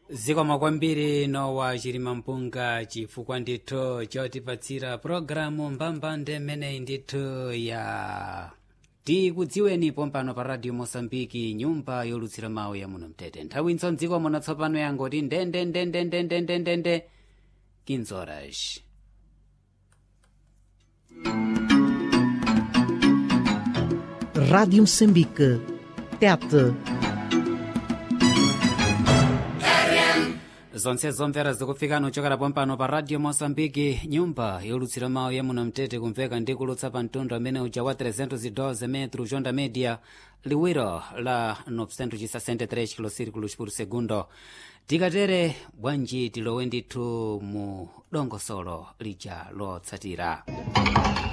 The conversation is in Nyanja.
zikomo kwambiri nowa chilima mpunga chifukwa ndithu chotipatsira pulogalamu mbambande imeneyi ndithu ya tikudziweni pompano pa radio mosambiki nyumba yolutsira mawu ya muno mtete nthawi nso mdziko muno tsopano yangoti ndendendendendendendende kinzoras Rádio Moçambique. Tete. zonse zomvera zikufikani kuchokera pompano pa radio mosambiki nyumba yolutsira mawu ya muno mtete kumveka ndi kulutsa pa mtundu amene uja wa 312 metro jonda media liwiro la 963 kilosirikulos por segundo tikatere bwanji tilowe ndithu mu dongosolo lija lotsatira